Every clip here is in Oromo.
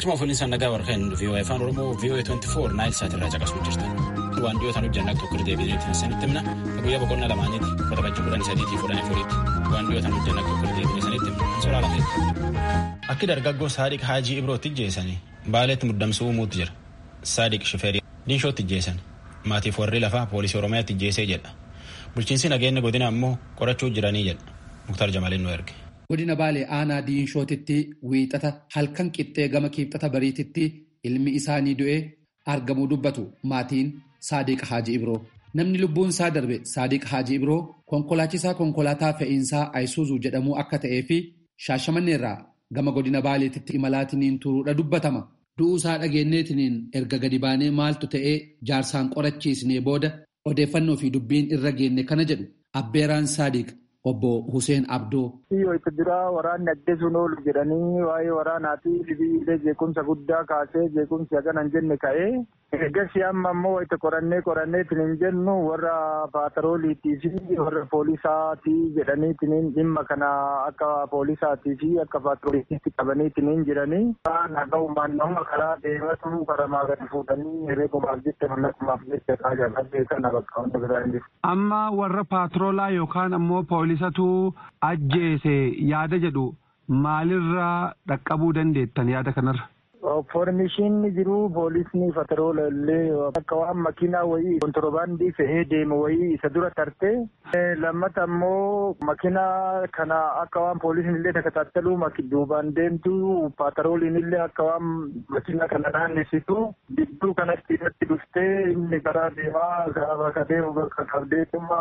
Galchuma fuulinsa nagaa warqeen VOA afaan Oromoo VOA 24 naayil saat irraa caqasuu jirtan. Waan dhiyootaan hojjannaa tokko irra deebineetiin sanitti himna. Guyyaa boqonnaa lamaaniiti. Uffata bajjii kudhanii sadiitii fuudhanii furiitti. Waan dhiyootaan hojjannaa tokko irra deebinee sanitti himna. Suuraa lafeetti. Akki dargaggoo Saadiq Haajii Ibrootti ijjeessanii baaleetti muddamsuu uumuutti jira. Saadiq Shifeerii Diinshootti ijjeessan. Maatiif warri lafaa poolisii Oromiyaatti ijjeessee jedha. Bulchiinsi nageenya godina ammoo qorachuu jiranii jedha. Muktar Jamaaliin nu erge. Godina Baalee aanaa Diinshootitti wiixata halkan qixxee gama kiibxata bariititti ilmi isaanii du'ee argamuu dubbatu maatiin Saadiq Haaji Ibroo. Namni lubbuun isaa darbe Saadiq Haaji Ibroo konkolaachisaa konkolaataa fe'iinsaa Ayisuuzuu jedhamuu akka ta'ee fi shaashamanneerraa gama godina Baaleetitti imalaatiniin turuudha dubbatama. Du'uu isaa dhageenyeetiniin erga gadi baanee maaltu ta'ee jaarsaan qorachiisnee booda odeeffannoo fi dubbiin irra geenne kana jedhu Abbeeraan Saadiq. Obbo Hussein Abdoo. Yoo itti duraa waraanni ajjeesuun oolu jedhanii waa'ee waraanaatii libiilee jeequmsa guddaa kaasee jeequmsi haganan jenne ka'ee eegasii amma ammoo itti qorannee qoranneetiin hin jennu warra paatarooliitii fi warra poolisaatii jedhaniitiin dhimma kana akka poolisaatii fi akka paatarooliitti qabaniitiin hin jiranii. Naga'umaan nama karaa deematu karamaa gadi fuudhanii herreegumaaf jecha mallaqumaaf jecha kaajaa kana bakka hunda biraa hin jiru. Amma warra paatroolaa yookaan ammoo poolisatu ajjeese yaada jedhu maalirraa dhaqqabuu dandeettan yaada kanarra? Foormishiin jiru poolisni pataroola illee akka waan makiinaa wayii kontoroobaandii fe'ee deemu wayii isa dura tartee lammata ammoo makiinaa kana akka waan poolisni illee takataattalu duubaan deemtu patarooliin illee akka waan makiinaa kana naannessitu gidduu kanatti irratti dhuftee inni karaa deemaa karaa bakka deemu bakka qabdeetuma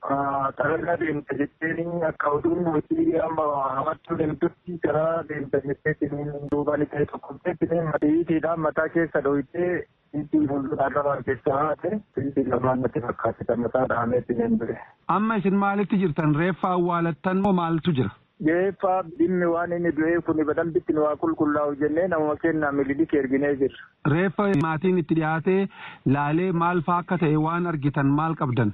xaragaa deemta jetteen akka oduun hojii amma hamachuu deemtutti karaa deemta jetteetiin duubaan ta'e tokko Matiidhaan mataa keessa dhohitee itti fuulduraan rabaan keessaa haate itti lamaan natti fakkaate mataa dhaameetti hin ture. Amma isin maalitti jirtan reeffa awwaalattan moo maaltu jira? Reeffa dhimmi waan inni du'ee kun badalbitti nu waa qulqullaa'u jennee nama kennaa mililikii erginee jirra. Reeffa maatiin itti dhiyaatee laalee maal faa akka ta'e waan argitan maal qabdan?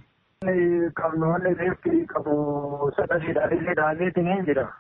Qabnu wanni reeffi qabu sadasiidhaan illee dhaameetiin hin jira.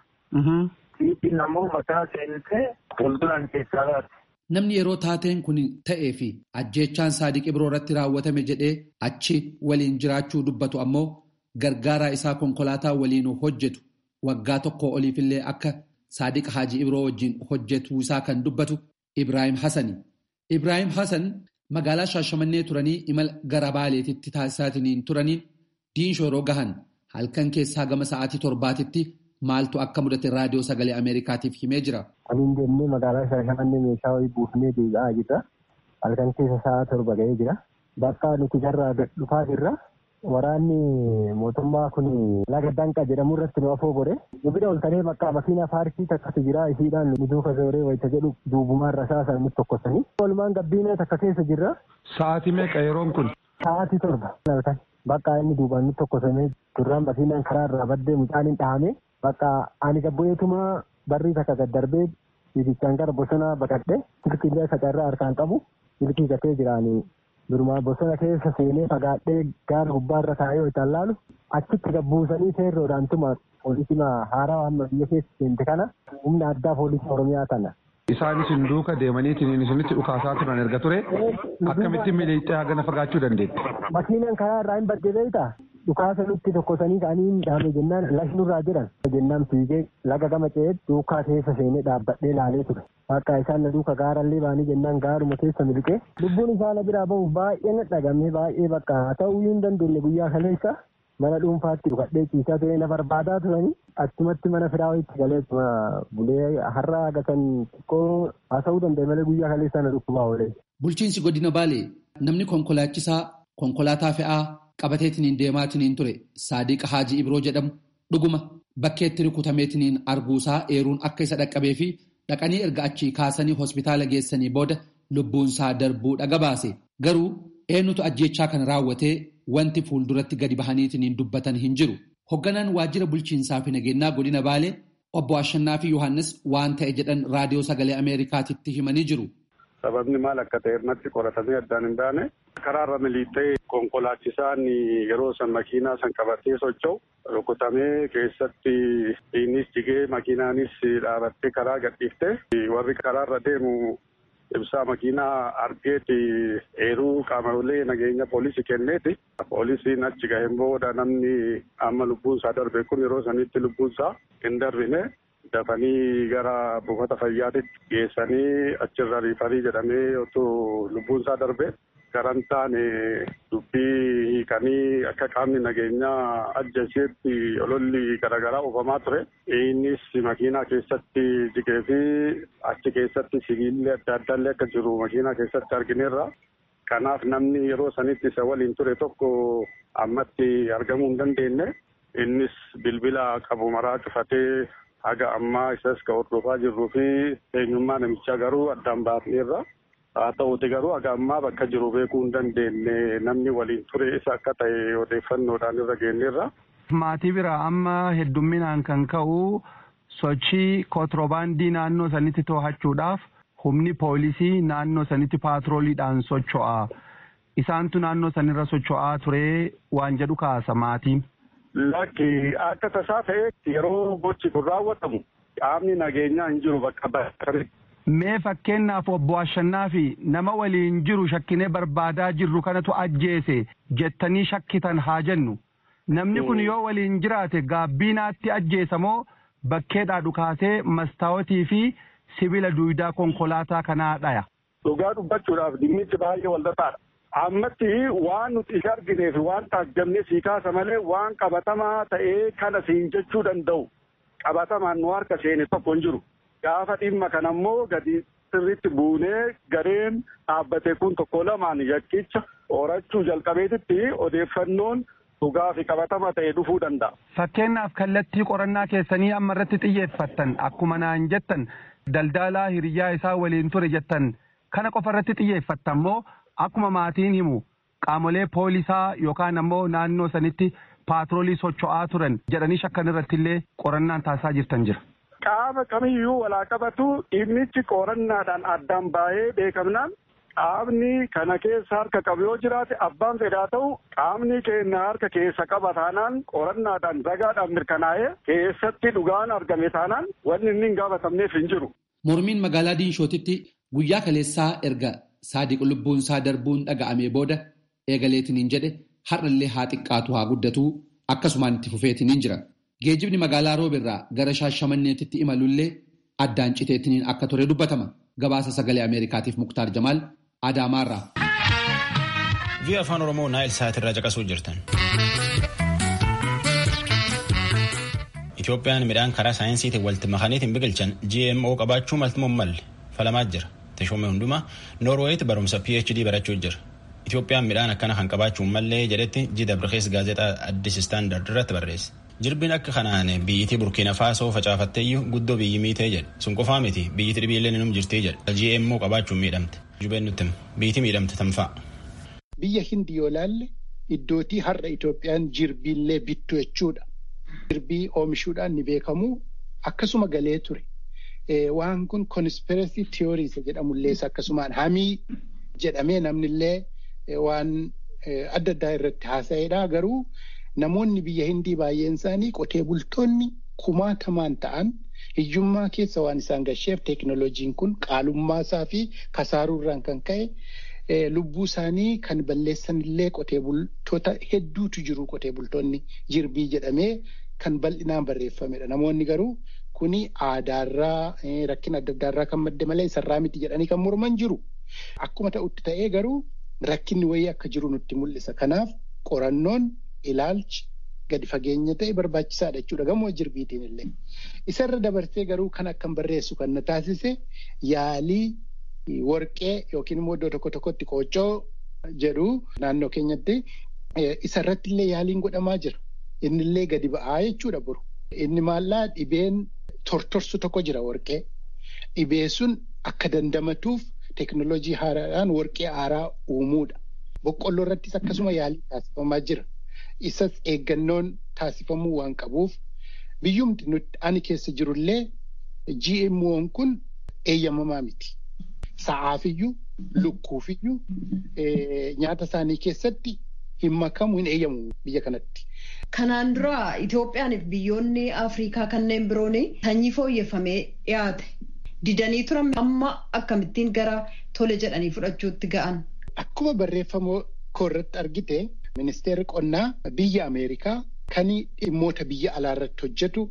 Fiitiin ammoo mataa seentee fuulduraan keessaa baate. Namni yeroo taateen kun ta'ee fi ajjeechaan Saadiq Ibroo irratti raawwatame jedhee achi waliin jiraachuu dubbatu ammoo gargaaraa isaa konkolaataa waliin hojjetu waggaa tokko oliifillee akka Saadiq Haaji Ibroo wajjin hojjetu isaa kan dubbatu Ibrahim Hassani. Ibrahim Hassan magaalaa Shaashamannee turanii imala gara Baaleetitti taasisaatiin turaniin diinshoo yeroo gahan halkan keessaa gama sa'aatii torbaatitti maaltu akka mudate raadiyoo sagalee Ameerikaatiif himee jira. Aniin jennee magaalaa Shaashamannee meeshaa wayii buufnee deebi'aa jirra. Halkan keessa sa'a torba ga'ee jira. Bakka nuti jarraa dhufaa jirra. Waraanni mootummaa kun laga danqa jedhamu irratti nu afoo godhe. Nu bira ol ta'ee bakka makiinaa faarsii takkatu jira isiidhaan nu duuka zooree wayita jedhu duubumaan rasaasan nutti tokkosanii. Walumaan gabbiinee takka keessa jirra. Sa'aatii meeqa yeroon kun? Sa'aatii torba. Bakka inni duubaan nutti tokkosamee duraan makiinaan karaa irraa baddee mucaan hin dhahame. Bakka ani gabboyeetuma barrii takka gad darbee bibichaan gara bosonaa baqadhe silkiillee sacarraa harkaan qabu silkii gatee jiraanii durumaa bosona keessa seenee fagaadhee gaara gubbaarra taa'ee hojjaan laalu achitti gabbuusanii seerroodhaan tuma poolisii haaraa amma biyya keessa seente kana humna addaa poolisii oromiyaa kana. Isaanis hin duuka deemaniitiin isinitti dhukaasaa turan erga ture akkamitti miliixee hagana fagaachuu dandeetti. Makiinaan karaa irraa hin badde beektaa? dhukaasa nutti tokkosanii ka'anii dhaame jennaan lashnurraa jiran jennaan fiigee laga gama ce'ee duukaa keessa seenee dhaabbadhee laalee ture. Akka isaan na duuka gaarallee baanii jennaan gaaruma keessa miliqee lubbuun isaa na biraa bahu baay'ee na dhagame baay'ee bakka haa ta'uu hin dandeenye guyyaa kaleessa mana dhuunfaatti dhukadhee ciisaa ture na barbaadaa turanii achumatti mana firaa wayitti galee bulee har'a gatan xiqqoo haasa'uu danda'e malee guyyaa kaleessa na dhukkubaa oolee. Bulchiinsi godina Baalee namni konkolaachisaa konkolaataa fe'aa qabateetiniin deemaatiniin ture Saadiq Haaji Ibroo jedhamu dhuguma bakkeetti rukutameetiniin arguusaa eeruun akka isa dhaqqabee fi dhaqanii erga achii kaasanii hospitaala geessanii booda lubbuunsaa darbuu dhaga baase. Garuu eenyutu ajjeechaa kana raawwatee wanti fuulduratti gadi bahaniitiniin dubbatan hin jiru. Hoogganaan waajjira bulchiinsaa fi nageenyaa godina Baalee obbo Ashannaa fi Yohaannis waan ta'e jedhan raadiyoo sagalee Ameerikaatitti himanii jiru. Sababni maal akka ta'e irratti qoratamee addaan hin baane karaarra miliixee konkolaachisaan yeroo san makiinaa san qabatee socho'u rukutamee keessatti innis jigee makiinaanis dhaabattee karaa gadhiiftee warri karaarra deemu ibsaa makiinaa argeeti eeruu qaamolee nageenya poolisii kenneeti. Poolisiin achi gaheen booda namni amma lubbuun isaa darbe kun yeroo sanitti lubbuun isaa hin darbine dafanii gara buufata fayyaatitti geessanii achirra riifarii jedhamee otoo lubbuun isaa darbe garan taane dubbii hiikanii akka qaamni nageenyaa ajjeesetti ololli garaagaraa oofamaa ture. Innis makiinaa keessatti jigee fi achi keessatti sibiilli adda addaallee akka jiru makiinaa keessatti argineerra. Kanaaf namni yeroo sanitti isa waliin ture tokko ammatti argamuu hin dandeenye. Innis bilbila qabu maraa cufatee haga ammaa isas ka hordofaa jirruu fi eenyummaa namichaa garuu addaan baafneerra. Haa ta'uuti garuu haga ammaa bakka jiru beekuu hin dandeenye namni waliin ture isa akka ta'e odeeffannoodhaan irra geenyeerra. Maatii bira amma heddumminaan kan ka'u sochii kontirobaandii naannoo sanitti to'achuudhaaf humni poolisii naannoo sanitti paatrooliidhaan socho'a. Isaantu naannoo sanirra socho'aa ture waan jedhu kaasa maatiin. Lakki akka tasaa ta'etti yeroo gochi kun raawwatamu qaamni nageenyaa hin jiru bakka bakkatti. Mee fakkeenyaaf obbo Ashannaa fi nama waliin jiru shakkinee barbaadaa jirru kanatu ajjeese jettanii shakkitan haa jennu. Namni kun yoo waliin jiraate gaabbiinaatti ajjeesa moo bakkeedhaa dhukaasee mastaawotii fi sibiila duwidaa konkolaataa kanaa dhaya. Dhugaa dubbachuudhaaf dhimmichi baay'ee walxaxaadha. Ammatti waan nuti isa argineef waan taajjabnee sii kaasa malee waan qabatamaa ta'ee kana siin jechuu danda'u qabatamaan nu harka seene tokko hin jiru. Gaafa dhimma kana ammoo gadi sirriitti buunee gareen dhaabbate kun tokko lamaan yakkicha horachuu jalqabeetitti odeeffannoon dhugaa fi qabatama ta'e dhufuu danda'a. Fakkeenyaaf kallattii qorannaa keessanii amma irratti xiyyeeffattan akkuma naan jettan daldalaa hiriyaa isaa waliin ture jettan kana qofa irratti xiyyeeffattan moo akkuma maatiin himu qaamolee poolisaa yookaan ammoo naannoo sanitti paatroolii socho'aa turan jedhanii shakkan irratti illee qorannaan taasisaa jirtan jira. Qaama kamiyyuu walaa qabatu dhimmichi qorannaadhaan addaan baay'ee beekamnaan qaamni kana keessa harka qabu yoo jiraate abbaan fedhaa ta'u qaamni keenya harka keessa qaba taanaan qorannaadhaan ragaadhaan mirkanaa'ee keessatti dhugaan argame taanaan wanni inni hin gaafatamneef hin jiru. Mormiin magaalaa Diinshootitti guyyaa kaleessaa erga saadiq lubbuunsaa darbuun dhaga'amee booda eegaleetiniin jedhe har'allee haa xiqqaatu haa guddatu akkasumaan itti fufeetiniin jira. Geejjibni magaalaa roobirraa gara shaashamanneetitti imalullee addaan citeetiniin akka ture dubbatama. Gabaasa sagalee Ameerikaatiif Muktaar Jamaal Adaamaarraa. Vi'a afaan Oromoo Naayil Saatirraa caqasuu jirtan. Itoophiyaan midhaan karaa saayinsiitiin walitti makaniitiin biqilchan GMO qabaachuu maltummaan malle falamaa jira. Teshoomee hundumaa Noorweeyitti barumsa PhD barachuu jira. Itoophiyaan midhaan akkana kan qabaachuun mallee jedhetti Jida Birkees gaazexaa Addis Istaandard irratti barreesse. Jirbiin akka kanaan biyyittii Burkiina Faasoo facaafatteeyyuu guddoo biyyi miitee jedhe. Sun qofaa miti biyyittii dhibiillee num jirtee jedhe. GMO qabaachuun miidhamte. Jubeen nutti biyyittii miidhamte tanfa'a. Biyya hindi yoo laalle iddootii har'a Itoophiyaan jirbiillee bittu jechuudha. Jirbii oomishuudhaan ni beekamu akkasuma galee ture. Waan kun conspiracy theories jedhamullees akkasumaan hamii jedhamee namnillee waan adda addaa irratti haasa'edha. Garuu namoonni biyya hindii baay'een isaanii qotee bultoonni kumaatamaan ta'an hiyyummaa keessa waan isaan gasheef teeknoloojiin kun qaalummaa isaa fi kasaaruurraan kan ka'e lubbuu isaanii kan balleessan illee qotee bultoota hedduutu jiru qotee bultoonni jirbii jedhamee kan bal'inaan barreeffamedha. Namoonni garuu kuni aadaarraa rakkina adda addaarraa kan madde malee isarraa miti jedhanii kan morman jiru. Akkuma ta'utti ta'ee garuu rakkinni wayii akka jiru nutti mul'isa. Kanaaf qorannoon ilaalchi gadi fageenya ta'e barbaachisaadha jechuudha gamoo jirbiitiin illee. Isarra dabarsee garuu kan akkan barreessu kan na taasise yaalii warqee yookiin immoo iddoo tokko tokkotti qooccoo jedhu naannoo keenyatti isarratti illee yaaliin godhamaa jira. Inni illee gadi ba'aa jechuudha boru. Inni maallaa dhibeen tortorsu tokko jira warqee. Dhibee sun akka dandamatuuf teeknoloojii haaraadhaan warqee haaraa uumuudha. Boqqolloo irrattis akkasuma yaalii taasifamaa jira. Isas eeggannoon taasifamuu waan qabuuf biyyumti nuti ani keessa jirullee GMO'n kun eeyyamamaa miti. Sa'aafiyyuu, lukkuufiyyuu nyaata isaanii keessatti hin makamu hin eeyyamu biyya kanatti. Kanaan dura Itoophiyaaniif biyyoonni Afrikaa kanneen biroon sanyii fooyyeffamee dhiyaate. didanii turan amma akkamittiin gara tole jedhanii fudhachuutti ga'an. Akkuma barreeffama koorratti argite ministeerri qonnaa biyya Ameerikaa kan dhimmoota biyya alaa irratti hojjetu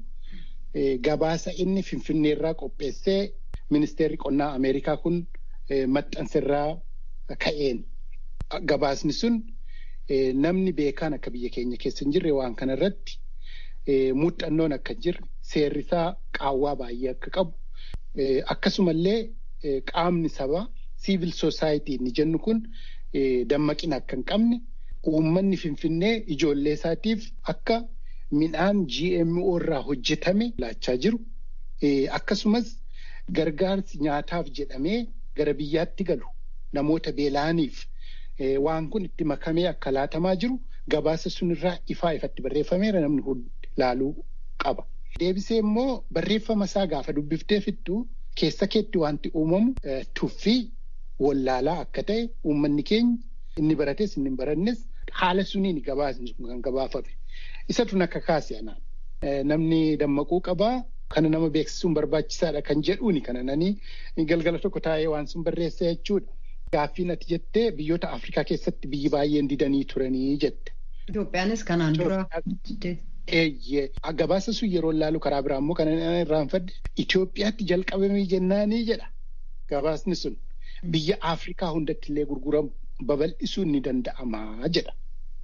gabaasa inni finfinneerraa qopheessee ministeerri qonnaa Ameerikaa kun maxxansirraa ka'een. Gabaasni sun namni beekaan akka biyya keenya keessa hin jirre waan kana irratti muuxannoon akka hin jirre seerrisaa qaawwaa baay'ee akka qabu akkasumallee qaamni sabaa siivil soosaayitii inni jennu kun dammaqina akka hin qabne uummanni finfinnee ijoollee isaatiif akka midhaan GMO irraa hojjetame laachaa jiru akkasumas gargaarsi nyaataaf jedhamee gara biyyaatti galu namoota beela'aniif waan kun itti makamee akka laatamaa jiru gabaasa sunirraa ifaa ifatti barreeffameera namni hundi ilaaluu qaba. Deebisee immoo barreeffama isaa gaafa dubbiftee fittu keessa keetti wanti uumamu tuffii wallaalaa akka ta'e uummanni keenya inni barates inni hin barannes haala suniin gabaasni sun kan gabaafame. Isatu akka kaase anaan. Namni dammaquu qabaa kana nama beeksisuun barbaachisaadha kan jedhuuni kana nanii galgala tokko taa'ee waan sun barreessa jechuudha. Gaaffiin ati jettee biyyoota Afrikaa keessatti biyyi baay'een didanii turanii jette. Itoophiyaanis kanaan dura. Eeyyee gabaasa sun yeroo laalu karaa biraa immoo kan irraanfadde Itoophiyaatti jalqabamee jennaanii jedha gabaasni sun biyya Afrikaa hundatti illee gurguramu babal'isuun ni danda'ama jedha.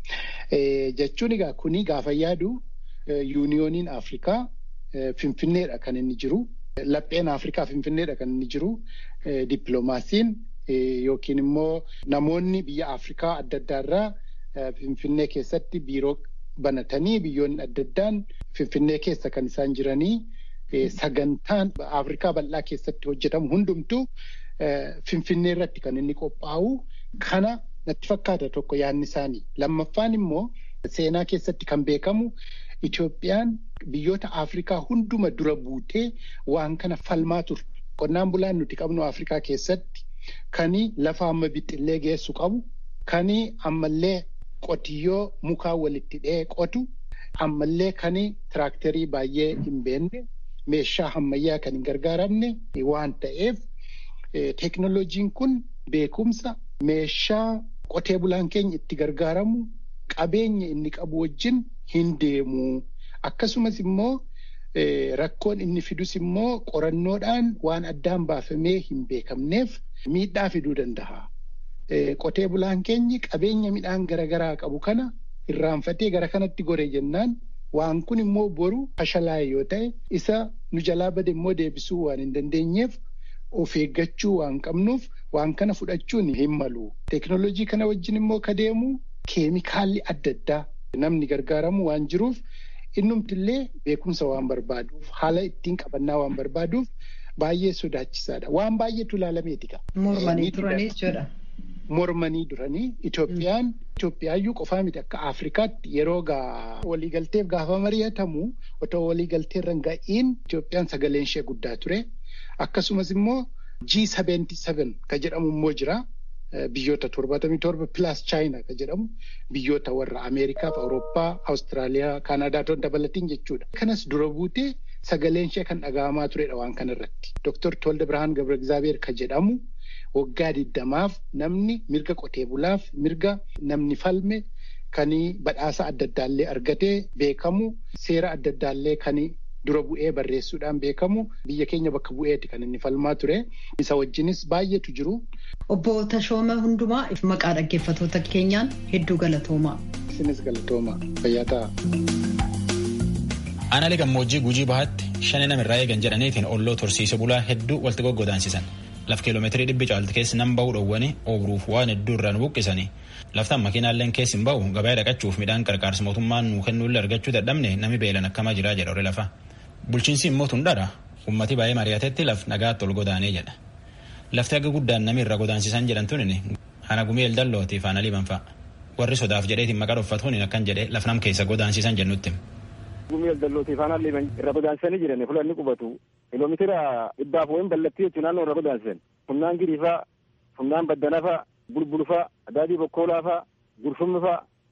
Jechuun egaa kuni gaafa yaadu yuuniyooniin Afrikaa Finfinneedha kan inni jiru. Lapheen Afrikaa Finfinneedha kan inni jiru. Dippiloomaasiin yookiin immoo namoonni biyya Afrikaa adda addaarraa Finfinnee keessatti biiroo banatanii biyyoonni adda addaan Finfinnee keessa kan isaan jiranii sagantaan Afrikaa bal'aa keessatti hojjetamu hundumtuu Finfinnee irratti kan inni qophaa'u kana natti fakkaata tokko yaadni isaanii. Lammaffaan immoo seenaa keessatti kan beekamu Itoophiyaan biyyoota Afrikaa hunduma dura buutee waan kana falmaa turte. Qonnaan bulaan nuti qabnu Afrikaa keessatti kani lafa amma bixxillee geessu qabu kani ammallee qotiyyoo mukaa walitti dhee qotu ammallee kani tiraaktarii baay'ee hin beekne meeshaa ammayyaa kan hin gargaaramne waan ta'eef teeknoloojiin kun beekumsa meeshaa qotee bulaan keenya itti gargaaramu qabeenya inni qabu wajjin hin deemu. Akkasumas immoo rakkoon inni fidus immoo qorannoodhaan waan addaan baafamee hin beekamneef miidhaa fiduu danda'a. Qotee bulaan keenyi qabeenya midhaan garaagaraa qabu kana irraanfatee gara kanatti gore jennaan waan kun immoo boru fashalaa'e yoo ta'e isa nu jalaa bade immoo deebisuu waan hin dandeenyeef of eeggachuu waan qabnuuf waan kana fudhachuun hin malu. Teeknooloojii kana wajjin immoo ka deemu keemikaalli adda addaa namni gargaaramu waan jiruuf innumtillee beekumsa waan barbaaduuf haala ittiin qabannaa waan barbaaduuf baay'ee sodaachisaadha. Waan baay'eetu ilaalameeti qaba. Mormanii turanii jechuudha. Mormanii duranii Itoophiyaan Itoophiyaayyuu qofaa miti akka Afrikaatti yeroo waliigalteef gaafa mari'atamu otoo waliigalteerra hin ga'iin Itoophiyaan sagaleen ishee guddaa ture. Akkasumas immoo G77 ka jedhamu immoo jira. Biyyoota torbatamii torba pilaas chaayinaa ka jedhamu biyyoota warra Ameerikaa fi Awurooppaa, Awustiraaliyaa, Kaanaadaa toon dabalatiin jechuudha. Kanas dura buutee sagaleen ishee kan dhaga'amaa turedha waan kanarratti. Dooktor Tolda Birhaan Gabra Egzaabeer ka jedhamu waggaa diddamaaf namni mirga qotee bulaaf mirga namni falme kan badhaasa adda addaallee argatee beekamu seera adda addaallee kan dura bu'ee barreessuudhaan beekamu biyya keenya bakka bu'eeti kan inni falmaa ture. Isa wajjinis baay'eetu jiru. Obbo Tashooma Hundumaa maqaa dhaggeeffatoota keenyaan hedduu galatoomaa. Isinis galatoomaa fayyaa ta'a. Aanaalee gammoojjii gujii bahaatti shani namirraa eegan jedhaniitiin olloo tursiise bulaa hedduu walitti goggodaansisan. Laf kiiloomeetirii dhibbi caalti keessi nan bahuu dhowwanii oobruuf waan hedduu irraan buqqisanii. Laftaan makiinaalleen keessi hin bahu gabaa dhaqachuuf midhaan qarqaarsa mootummaan nuu kennuullee argachuu dadhabne nami beelan akkamaa jiraa jedha horii lafa. Bulchiinsi immoo tundhaadha. Ummati baay'ee mari'atetti laf nagaatti ol godaanee jedha. Lafti akka guddaan nami irra godaansisan jedhan tunin hana gumii eldallootiif hana liban fa'a. Warri sodaaf jedheetiin maqaa dhoffatuun akkan jedhee laf nam keessa godaansisan jennutti. Gumii eldallootiif hana liban irra godaansisanii jiran fulanni qubatu. Kiiloomeetira dhibbaaf wayin ballattii jechuun naannoo irra godaansisan. Funnaan giriifaa, funnaan baddanaafaa, bulbulfaa, adaadii bokkoolaafaa, gurfumnifaa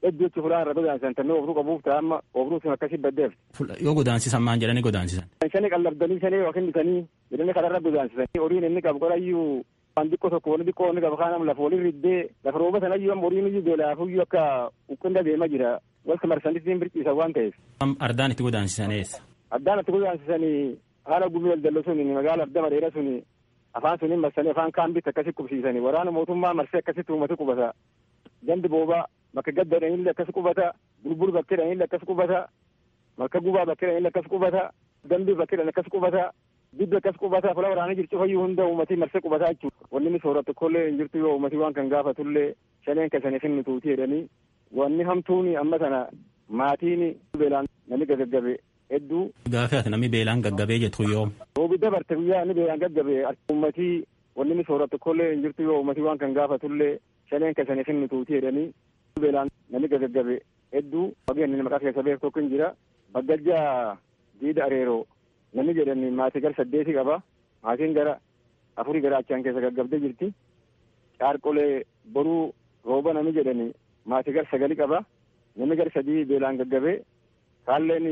hedduu jechi fulaan irra godaansan tannee obruu qabuuf ta'a amma obruu sun akkasii baddeef. Yoo godaansisan maan jedhanii godaansisan. Shanii qallabdanii shanii yookiin bitanii jedhanii kanarra godaansisan horiin inni qabu qorayyuu waan xiqqoo tokko wani xiqqoo inni qabu kaanam lafa waliin riddee lafa rooba sanayyuu amma horiin iyyuu beelaafuyyuu akka uqqinda deema jira walta marsanitti birciisa waan ta'eef. Ardaan itti godaansisan eessa? Addaan itti godaansisanii haala gumii daldallo sun magaala adda bareeda sun afaan suniin marsanii afaan kaambitti akkasi qubsiisanii waraana mootummaa marsee akkasitti uummata qubata gandi boobaa bakka gadda dhanillee akkas qubata bulbul bakkee dhanillee akkas qubata bakka gubaa bakkee dhanillee akkas qubata dambii bakkee dhan akkas qubata dibbi akkas qubata fula waraana jirtu fayyuu hunda uummatii marsee qubataa jechuudha wanni inni sooratu kollee hin jirtu yoo uummatii waan kan gaafatullee shaneen kasanii finni tuutii jedhanii wanni hamtuuni amma sana maatiin beelaan namni gaggabe hedduu. Gaafa ati namni beelaan gaggabee jettu yoom. Roobi dabarte guyyaa inni beelaan gaggabee uummatii wanni inni sooratu kollee hin jirtu yoo uummatii waan kan gaafatullee shaneen kasanii finni tuutii jedhanii beelaan namni gaggabe hedduu wageen maqaa keessa beeku tokko hin jira baggajjaa diida areeroo namni jedhani maatii gara saddeeti qaba maatiin gara afurii gara achaan keessa gaggabdee jirti caarqolee boruu rooba namni jedhani maatii gara sagali qaba namni gara sadii beelaan gaggabee kaalleen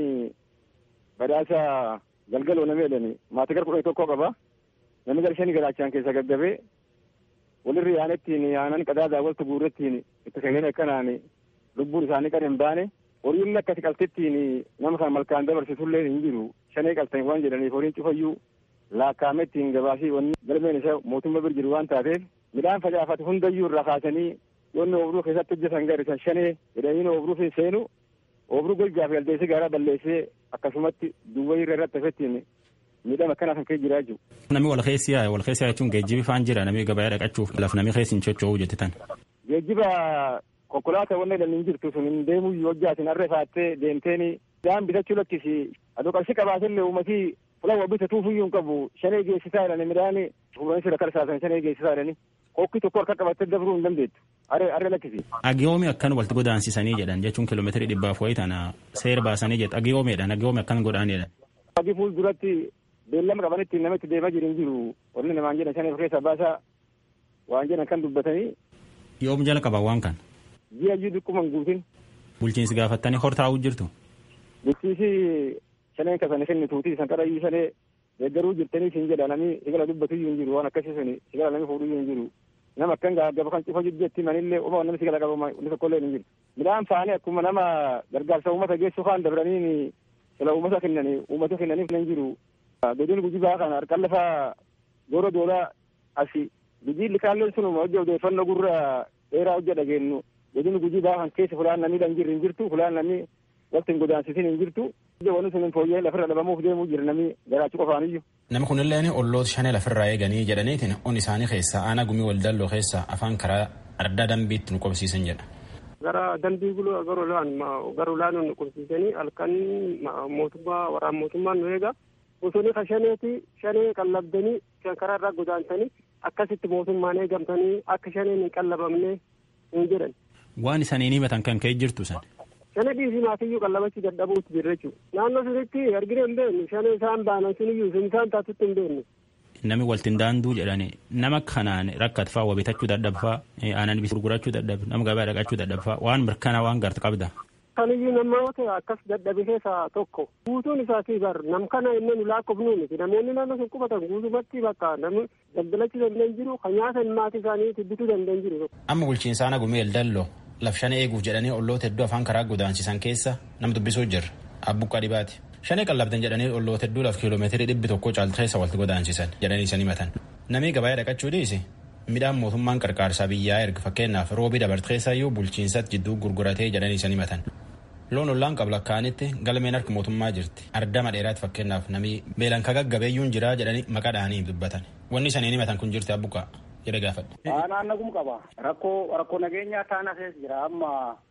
badhaasa galgaloo namni jedhani maatii gara kudhanii tokko qaba namni gara shanii gara achaan keessa gaggabee walirri yaanettiin yaanan qadaadaa walta guurrettiin itti sagaleen akkanaan lubbuun isaanii qara hin baane horiin akkasi qaltittiin nama kan malkaan dabarsitullee hin jiru shanee qaltan waan jedhaniif horiin cufayyuu laakkaamettiin gabaasii wanni galmeen isa mootummaa bir jiru waan taateef midhaan facaafate hundayyuu irraa kaasanii yoonni obruu keessatti hojjetan garisan shanee jedhanii obruu fi seenu obruu golgaa fi aldeessi gaaraa balleessee akkasumatti duwwaa irra irratti hafettiin miidhama akkanaa kan kee jiraa jiru. Namni wal keessi yaa'e wal keessi jechuun geejjibi faan jira namni gabaa dhaqachuuf laf namni keessi hin socho'uu jettitan. Geejjiba konkolaataa wanne dhalli hin jirtu sun hin deemuu hojjaatin harree faattee deemteeni midhaan bitachuu lakkisi adoo qarshii qabaatillee uummatii fulan waa bitatuuf iyyuu hin qabu shanee geessisaa jedhani midhaan fuulanii sirra karsaasan shanee geessisaa jedhani kokkii tokko harka qabattee dabruu hin dandeettu harree harree lakkisi. Agiyoomi akkan walitti godaansisanii jedhan jechuun kiiloomeetirii dhibbaaf wayii tana seera baasanii jedhu agiyoomiidhaan agiyoomi akkan godhaanidha. Agi fuul duratti beellama qabanitti namatti deemaa jiru hin jiru wanni namaan jedhan shanee keessaa baasaa waan jedhan kan dubbatanii. Yoom jala qaban waan kan. ji'a jiru dhukkuman guutin. Bulchiinsi gaafattanii hortaa'uu jirtu. Bulchiinsi shaneen kasanii finni tuutii san qarayyuu shanee deeggaruu jirtanii siin jedha namni sigala dubbatu iyyuu hin jiru waan akkasii suni sigala namni fuudhu iyyuu hin jiru. Nama akkan gaba kan cufa jiddeetti manillee uma namni sigala qabu inni tokkollee hin jiru. Midhaan faanii akkuma nama gargaarsa uummata geessu faan dabranii sila uummata kennanii uummata kennaniif hin jiru. Godin gujibaa kana harkaan lafa goora doolaa asi biyyi likaalleen sunuma hojii odeeffannoo gurra dheeraa hojja dhageenyu godin gujii baakan keessa fulaan namni dhan jirri hin jirtu fulaan namni waqti hin godaansisin hin jirtu wanni sun fooyyee lafirra dhabamuuf deemuu jira namni garaachuu qofaan iyyuu. Nama kunilleen olloota shanee lafirraa eeganii jedhaniitiin on isaanii keessa aanaa gumii waldalloo keessa afaan karaa ardaa dambiitti nu qobsiisan jedha. Gara dambii guluu gara ulaan gara ulaan nu qobsiisanii halkan mootummaa waraan mootummaan nu eega. Bosonni ka shaneeti shanee qallabdanii kan karaa irraa godaansanii akkasitti mootummaan eegamtanii akka shaneen hin qallabamne hin jedhan. Waan isaanii himatan kan ka'e jirtu san. Shana dhiisii maatiyyuu qallabachuu dadhabuutti jirra jechuudha. Naannoo sunitti argina hin beeknu shana isaan baanan suniyyuu sun isaan taatutti hin beeknu. Nami waltiin daanduu jedhani nama kanaan rakkatfaa waa bitachuu dadhabfaa aanan bis gurgurachuu dadhabe nama gabaa dhaqachuu dadhabfaa waan mirkanaa waan gartu qabda. Kaniyyuu namoota akkas dadhabe keessaa tokko guutuun isaatii bar nam kana inni nu lakkoofnu miti namoonni naannoo sun qubatan guutumatti bakka namni daldalachuu danda'an jiru kan nyaatan maatii isaanii bituu danda'an jiru. Amma bulchiinsa aanaa gumii eldalloo laf shana eeguuf jedhanii olloota hedduu afaan karaa godaansisan keessa nama dubbisuu jirra abbuqqaa dhibaati. Shanee qallabdan jedhanii olloota hedduu laf kiiloomeetirii dhibbi tokko caaltu keessa walitti godaansisan jedhanii isan himatan. Namni gabaa dhaqachuu dhiisi midhaan mootummaan qarqaarsaa biyyaa erga fakkeenyaaf roobii dabarte keessayyuu bulchiinsatti jidduu gurguratee jedhanii isan himatan. Loon ollaan qabla kaanitti galmeen harka mootummaa jirti. Ardama dheeraatti fakkeenyaaf namni beelan ka gaggabeeyyuun jiraa jedhanii maqaa dhaanii dubbatan. Wanni isaniin himatan kun jirti abbuqaa jedhe gaafadhe. Naannagum qaba. Rakkoo rakkoo nageenyaa taana keessa jira amma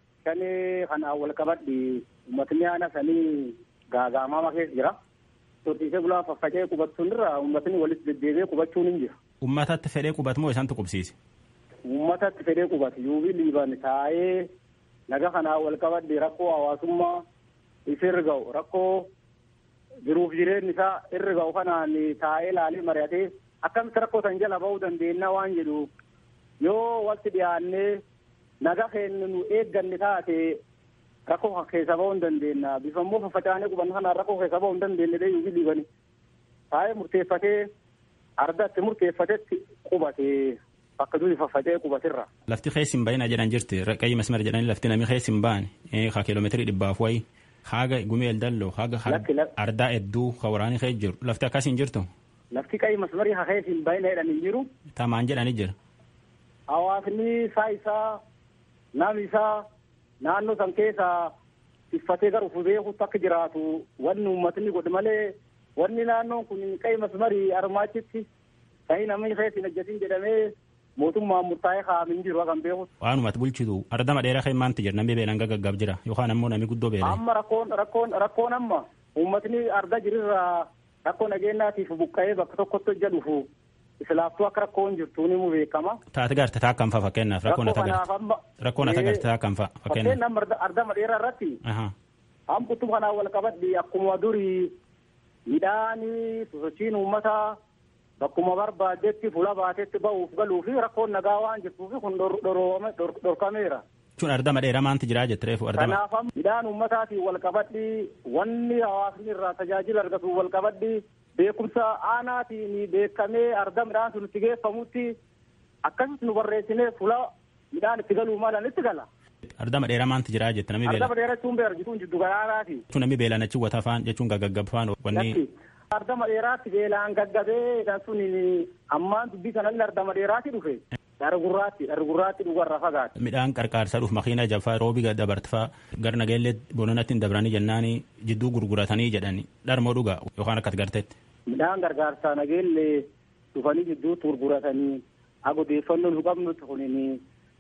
shanii kanaan wal qabadhi uummatni aana sanii gaagaamama keessa jira. Horsiisee bulaa faffacee qubachuun irra uummatni walitti deddeebi'ee qubachuun hin jira. Uummatatti fedhee qubatu moo isaantu qubsiise? Uummatatti fedhee qubatu yuubii liiban taa'ee naga kanaa wal qabadde rakkoo hawaasummaa isa irra ga'u rakkoo jiruuf jireenyi isaa irra ga'u kanaan taa'ee laalee mari'atee akkamitti rakkoo san jala ba'uu dandeenya waan jedhu yoo walitti dhiyaannee naga keenya nu eegganne taate rakkoo keessa ba'uu hin dandeenya bifa immoo faffacaanee qubanna kanaan rakkoo keessa ba'uu hin dandeenye dee yuufi dhiibani taa'ee murteeffatee ardatti murteeffatetti qubatee bakka durii faffacee qubatirra. Lafti keessa hin baay'ina jedhan jirti qayyii masmara jedhanii lafti namni keessa hin baane haa kiiloomeetirii dhibbaaf wayi haaga gumeel dalloo haaga ardaa hedduu ka waraanii keessa jiru lafti akkas hin jirtu. Lafti qayyii masmarii haa keessa hin baay'ina jedhan hin jiru. Tamaan jedhanii jira. Hawaasni isaa isaa namni isaa naannoo san keessa tiffatee gara ufuu beekutti akka jiraatu wanni uummatni godhe malee wanni naannoon kun qayyii masmarii armaachitti ta'ii namni keessa hin hojjetin jedhamee mootummaan murtaa'ee kaa'amin jiru kan beeku. Waanumatti bulchitu ardama dheeraa kan maanti jira namni beelan gaggaggaaf jira yookaan ammoo namni guddoo beela. Amma rakkoon rakkoon rakkoon amma uummatni arda jirirraa rakkoo nageenyaatiif buqqa'ee bakka tokkotti hojja dhufu islaaftuu akka rakkoon jirtu ni mu beekama. Taate garte taa kan fa'a fakkeenyaaf rakkoon ata garte rakkoon ata garte taa kan fa'a fakkeenyaaf. Fakkeenyaaf ardama dheeraa irratti. Hambutu kanaan wal qabadhi akkuma durii midhaanii sosochiin uummataa bakkuma barbaadetti fuula baatetti ba'uuf galuu fi rakkoon nagaa waan jirtuuf kun dhorkameera. Jechuun ardama dheeraa maanti jiraa jette reefu ardama. Kanaaf midhaan uummataatiin wal qabadhi wanni hawaasni irraa tajaajila argatu wal qabadhi beekumsa aanaatiin beekamee arda midhaan sun itti geeffamutti akkasitti nu barreessinee fuula midhaan itti galuu malan itti gala. Ardama dheeraa maanti jiraa jette namni beela. Ardama dheeraa jechuun beera jechuun jiddu galaanaati. Jechuun namni beelaan achi wata faan jechuun gaggaggab faan wanni. Ardama dheeraatti beelaan gaggabee kan sun ammaan dubbii kanallee ardama dheeraatti dhufe. Dargurraatti dargurraatti dhugarra fagaate. Midhaan qarqaarsa dhuuf makiina jaffaa roobi dabartfaa gar nageellee bononatti hin dabranii jennaani jidduu gurguratanii jedhani dharmoo dhugaa yookaan akkas garteetti. Midhaan gargaarsaa nageellee dhufanii jidduutti gurguratanii agodeeffannoon hin qabnutti kunini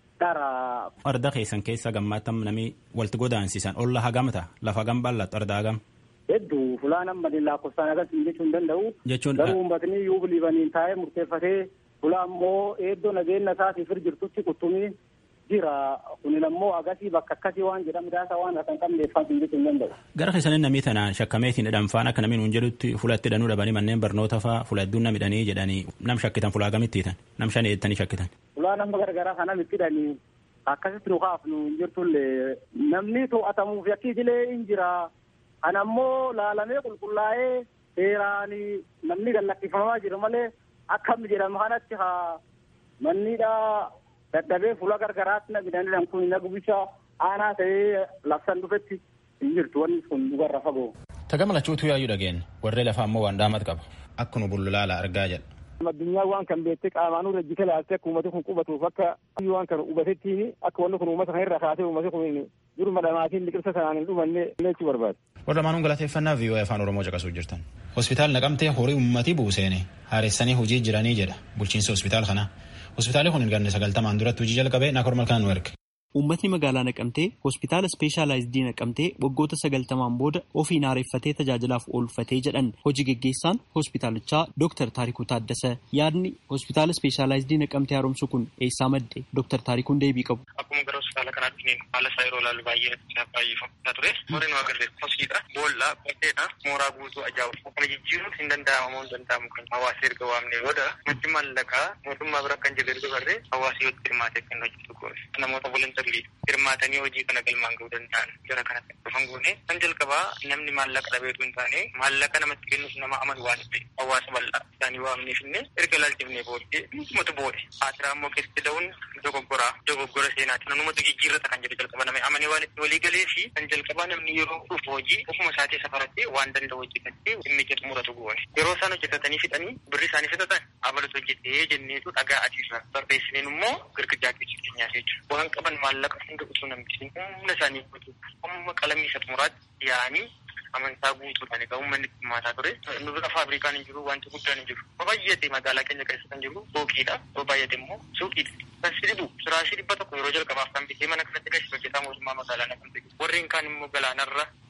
dhara. Arda keessan keessa gammaattam namni walitti godaansisan olla hagamta lafa hagam bal'attu arda hagam. Hedduu fulaan amma lakkoofsaan agarsiisu jechuu hin danda'u. Jechuun garuu uummatni yoo biliibaniin taa'ee murteeffatee fulaa immoo eeddoo nageenya isaatiif jirtutti quttumii jira kunin ammoo agasii bakka akkasii waan jedhamu daasa waan akka hin qabneeffaan hin jechuu hin danda'u. Gara keessaniin namni tanaan shakkameetiin hidhanfaan akka namni nuun jedhutti fulatti hidhanuu dhabanii manneen barnoota fa'aa fula hedduun nam hidhanii jedhanii nam shakkitan fulaa gamitti hiitan nam shan eettanii shakkitan. Fulaa nama garagaraa kana itti hidhanii akkasitti nu kaafnu hin jirtullee namni to'atamuuf yakkiisilee hin jira. Kan ammoo laalamee qulqullaa'ee seeraan namni gallakkifamaa jiru malee akkam jedhamu kanatti haa mannidha dadhabee fuula gargaraatti namidhaan kun nagubisha aanaa ta'ee labsan dhufetti hin jirtu wanni kun dhugarra fagoo. Tagama lachuutu yaayyuu dhageen warree lafaa ammoo waan dhaamat qaba akkuma bullulaala argaa jedha. Addunyaa waan kan beektee qaamaan irra jika laaltee akka uummati kun qubatuuf akka waan kan hubatettiin akka wanni kun uummata kana irra kaasee uummati kun jiruma dhamaatiin liqirsa sanaan hin dhumanne lechuu barbaade. warra lamaanuun galateeffannaa viiyoo afaan oromoo caqasuu jirtan. hospitaal naqamtee horii uummatii buuseene haaressanii hojii jiranii jedha bulchiinsa hospitaal kanaa hospitaalli kun ganna sagaltamaan duratti hojii jalqabee naakor malkaan nu erge. Uummatni magaalaa naqamtee hospitaala ispeeshaalaayizidii naqamtee waggoota sagaltamaan booda ofiin haareeffatee tajaajilaaf oolfatee jedhan hojii geggeessaan hospitaalichaa Dr. Taarikuu Taaddasa yaadni hospitaala ispeeshaalaayizidii naqamtee haaromsu kun eessaa madde Dr. Taarikuun deebii qabu. Akkuma gara hospitaala kanaatti haala isaa yeroo ilaalu baay'ee baay'ee ture. Horiin waa gallee hoskiidha, boolla, bakkeedha, mooraa guutuu ajaa'ibu. Kana jijjiiruun hin danda'amu hin danda'amu kan hawaasa erga waamne booda maddi maallaqaa mootummaa bira kan jirre dubarree hawaasa yoo hirmaatee kan hojjetu goone. Namoota volontarii hirmaatanii hojii kana galmaan ga'uu danda'an jara kanatti dhufan goone. Kan jalqabaa namni maallaqa dhabeetu hin taane maallaqa namatti kennuuf nama amanu waan ta'e hawaasa bal'aa isaanii waamneef illee erga ilaalchifnee booddee dhumatu boode. Haatiraa immoo keessatti da'uun dogoggoraa dogoggora seenaati. Namumatu jijjiirrata kan jedhu jalqaba namni amanee waan itti walii galee fi kan jalqabaa namni yeroo dhufu hojii ofuma isaatii safarattee waan danda'u hojjetattee dhimmi jedhu muratu goone. Yeroo isaan hojjetatanii fixanii birri isaanii fixatan abalatu hojjetee jenneetu dhagaa adiirra barreessineen immoo girgijaa keessatti keenyaa jechuudha. Waan qaban maallaqa hunda utuu namtisiin humna isaanii guutuu humna qalamii isa xumuraatti yaa'anii amantaa guutuudhaan egaa uummanni hirmaataa ture. Nu bira faabrikaan hin jiru wanti guddaan hin jiru. Yoo baay'ate magaalaa keenya keessa kan jiru suuqiidha. Yoo baay'ate immoo suuqiidha. Kan si dhibu firaashii dhibba tokko yeroo jalqabaaf kan bitee mana kanatti gashi hojjetaa mootummaa magaalaa na kan ta'e. Warreen kaan immoo galaanarra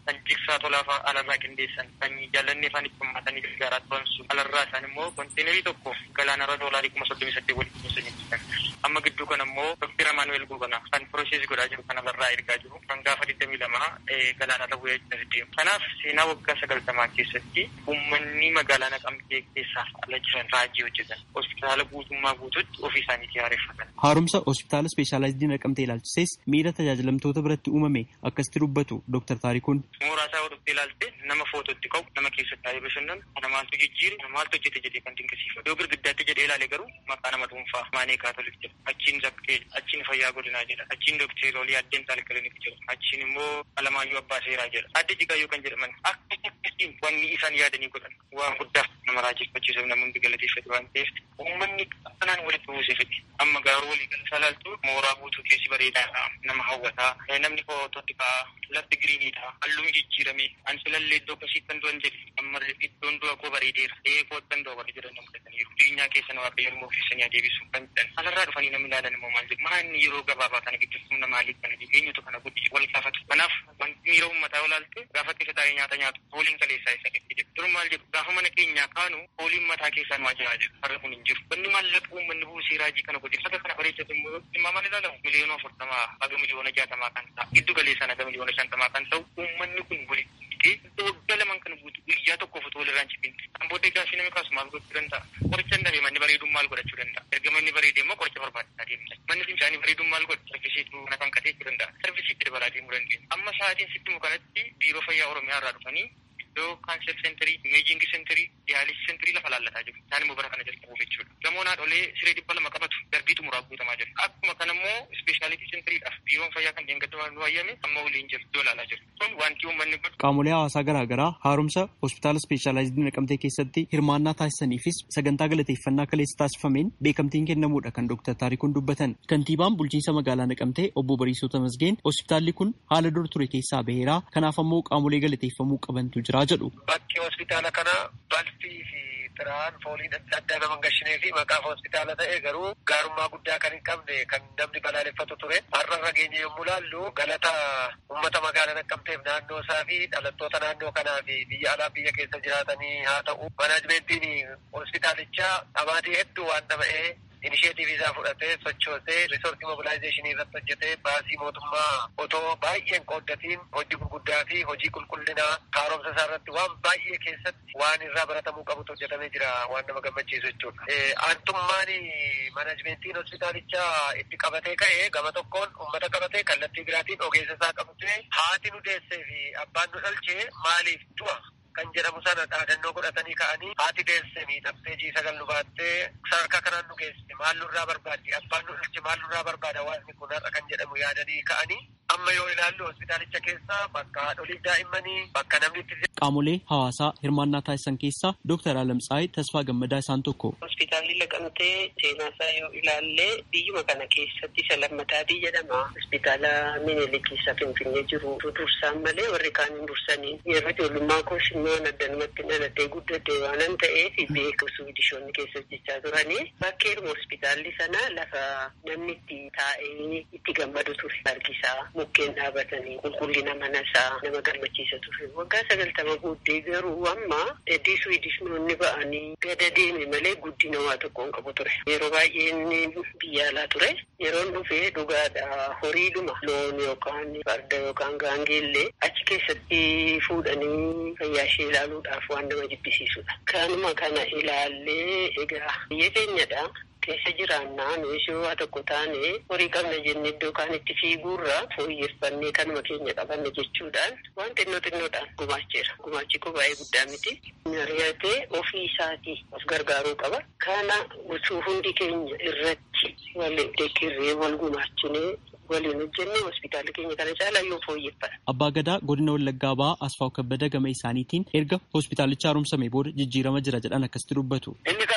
kan jigsaa tolaafaa alarraa qindeessan kan jaallannee afaan itti hammatanii gargaaraa turan sun alarraa isaan immoo konteenerii tokko galaanarra doolaarii kuma soddomii saddeet walitti kunuunsan amma gidduu kana immoo doktir Amaanuel Goobana kan piroosesii godhaa jiru kan alarraa ergaa jiru kan gaafa digdamii lama galaanarra bu'ee deemu. Kanaaf seenaa waggaa sagaltamaa keessatti uummanni magaalaa naqamtee keessaaf ala jiran raajii hojjetan hospitaala guutummaa guututti ofii isaaniitii haareeffatan. Haaromsa hospitaala ispeeshaalaayizidii naqamtee ilaalchises miira tajaajilamtoota biratti uumame akkasitti dubbatu Dr. Taarikuun. Mooraa isaa hodhuftee ilaalte nama footootti qabu nama keessatti taa'ee bashannanu kana maaltu jijjiiru kana maaltu hojjete jedhee kan dinqisiifatu yoo girgiddaatti jedhee ilaale garuu maqaa nama dhuunfaa maanee kaatolik jedha achiin zaktee achiin fayyaa godinaa jedha achiin dookteer olii addeen taal kilinik jedha achiin immoo alamaayyuu abbaa seeraa jedha adde jigaayyoo kan jedhaman akka akkasiin wanni isaan yaadanii godhan waan guddaa nama raajeffachiisuuf namoonni galateeffatu waan ta'eef uummanni akkanaan walitti buusee fedhe amma garuu walii gala salaaltu mooraa guutuu keessi bareedaadha nama hawwataa namni footootti ka'a lafti giriiniidha halluun jijjiirame ansilallee iddoo akkasii kan du'an jedhe amma iddoon du'a koo bareedeera ee koottan du'a bare jedhan nama fudhataniiru addunyaa keessa nama waaqayyoon immoo keessanii adeebisuuf kan jedhan alarraa dhufanii namni ilaalan immoo maal jedhu maanni yeroo gabaabaa kana gidduu humna maaliif kana jedhu eenyutu kana guddi wal gaafatu kanaaf wanti miira uummataa olaalte gaafa keessa taa'ee nyaata nyaatu fooliin kaleessaa isa qetti jedhu dur maal jedhu gaafa mana keenyaa kaanu fooliin mataa keessaa nu ajaa jedhu har'a kun hin jiru wanni maallaqa uummanni buusee raajii kana godhe haga kana bareechate immoo dhimmamaan ilaalamu miliyoona afurtamaa haga miliyoona jaatamaa kan ta'a giddu galeessaan haga miliyoona shantamaa kan ta'u uummanni kun walitti hidhee waggaa lamaan kana guutu guyyaa tokkoof utuu walirraan cibin kan booddee gaafii namni kaasu maal gochuu danda'a qoricha hin dhabe manni bareeduun maal godhachuu danda'a erga manni bareede immoo qoricha barbaachisaa deemna manni fincaanii bareeduun maal godha sarvisiitu kana kan qateechuu danda'a sarvisiitti dabalaa deemuu dandeenya amma sa'aatiin sitti kanatti biiroo fayyaa oromiyaa irraa dhufanii iddoo kaanser seenterii imeejingi seenterii diyaalisi seenterii lafa laallataa jiru isaan immoo bara kana jalqabuuf jechuudha gamoon haadholee siree dhibba lama qabatu darbii xumuraa guutamaa jiru akkuma kana immoo ispeeshaalitii seentariidhaaf biiroon fayyaa kan deengadamaa nu hayyame amma waliin jiru iddoo ilaalaa jiru kun wanti uummanni godhu Qaamolee hawaasaa garaa garaa haaromsa hospitaala ispeeshaalaayizidii naqamtee keessatti hirmaannaa taasisaniifis sagantaa galateeffannaa kaleessa taasifameen beekamtiin kennamuudha kan Dr. Taarikuun dubbatan. Kantiibaan bulchiinsa magaalaa naqamtee obbo Bariisoo Tamasgeen hospitaalli kun haala dur ture keessaa baheera kanaaf ammoo qaamolee galateeffamuu qabantu jira jedhu. Bakki hospitaala kana balfii fi xiraan fooliin adda addaa nama gashinee fi maqaaf hospitaala ta'e garuu gaarummaa guddaa kan hin qabne kan namni balaaleffatu ture. Har'a rageenya yommuu laallu galata uummata magaalaa naqamteef naannoo isaa fi dhalattoota naannoo kanaa fi biyya alaa biyya keessa jiraatanii haa ta'u. Manaajimentiin hospitaalichaa dhamaatii hedduu waan dhama'ee inisheetiivii isaa fudhatee sochoosee riisortii mobilaayizeeshinii irratti hojjetee baasii mootummaa otoo baay'een qooddatiin hojii gurguddaa fi hojii qulqullinaa haaromsa isaa irratti waan baay'ee keessatti waan irraa baratamuu qabutu hojjetamee jira waan nama gammachiisu jechuudha. Aantummaan manaajimentiin hospitaalichaa itti qabatee ka'ee gama tokkoon uummata qabatee kallattii biraatiin ogeessa isaa qabatee haati nu deessee fi abbaan nu dhalchee maaliif du'a kan jedhamu sana dhaadannoo godhatanii ka'anii haati deesse miidhamtee jii sagal nu baattee sadarkaa kanaan nu geesse maal nurraa barbaaddi abbaan nu dhalche maal nurraa barbaada waanni kun har'a kan jedhamu yaadanii ka'anii amma yoo ilaallu hospitaalicha keessa bakka haadholiif daa'immanii bakka namni itti Qaamolee hawaasaa hirmaannaa taasisan keessaa Dr. Alamtsaayii Tasfaa Gammadaa isaan tokko. Hospitaalli Naqamtee seenaa isaa yoo ilaalle biyyuma kana keessatti isa lammataatii jedhama. Hospitaala Minilik keessa Finfinnee jiru dursaan malee warri kaan hin dursanii. Yeroo ijoollummaa koos immoo addanumatti dhaladhee guddadhee waanan ta'eef beeku suudishoonni keessa hojjechaa turanii. Bakkeedhuma hospitaalli sana lafa namni itti taa'ee itti gammadu ture. Argisaa mukkeen dhaabatanii qulqullina mana isaa nama gammachiisa ture. Waggaa sagaltama booddee garuu amma eddii suudishnoonni ba'anii gada deeme malee guddina waa tokkoon qabu ture. Yeroo baay'ee inni biyya alaa ture. Yeroon dhufee dhugaadha horiidhuma loon yookaan farda yookaan gaangeellee achi keessatti fuudhanii fayyaa ishee ilaaluudhaaf waan nama jibbisiisudha. Kanuma kana ilaallee egaa biyya keenyadha. keessa jiraannaa nuyi waa tokko taane horii qabna jenne iddoo kaan itti fiiguurra fooyyeffannee kanuma keenya qabanne jechuudhaan waan xinnoo xinnoodhaan gumaacheera. Gumaachi koo baay'ee guddaa miti. Mari'atee ofii isaatii of gargaaruu qaba. Kana osoo hundi keenya irratti wal dekkirree wal gumaachinee waliin hojjenne hospitaala keenya kana caalaa yoo fooyyeffata. Abbaa Gadaa godina Wallaggaa ba'aa Asfaaw Kabbada gama isaaniitiin erga hospitaalicha haaromsame booda jijjiirama jira jedhan akkasitti dubbatu. Inni kana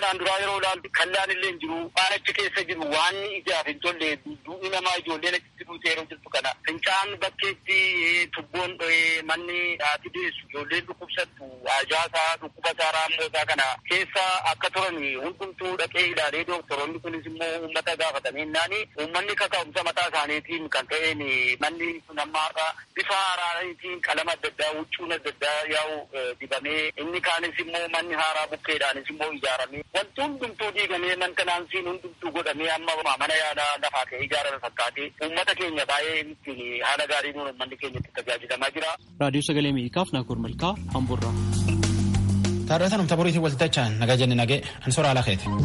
kanaan duraa yeroo ilaallu kallaan illee hin jiru waan achi keessa jiru waan ijaaf hin tolle duudhii namaa ijoolleen achitti duute yeroo jirtu kana fincaan bakkeetti tubboon manni haati deessu ijoolleen dhukkubsattu ajaasaa dhukkubasaa raammosaa kana keessa akka turan hundumtuu dhaqee ilaalee dooktoroonni kunis immoo uummata gaafatanii naani uummanni kaka'umsa mataa isaaniitiin kan ta'een manni kun amma har'a bifa haaraatiin qalama adda addaa huccuun adda addaa yaa'u dibamee inni kaanis immoo manni haaraa bukkeedhaanis immoo ijaaramee wanti hundumtuu diigamee man kanaansiin hundumtuu godhamee amma mana yaalaa lafaa ka'ee ijaarame fakkaatee uummata keenya baay'ee ittiin haala gaariin uummanni keenya itti tajaajilamaa jira. raadiyoo sagalee ameerikaaf naakoor malkaa hamburraa. Taarratan umta boriitiin waltajjaan nagaa jenne nagee ansora ala keeti.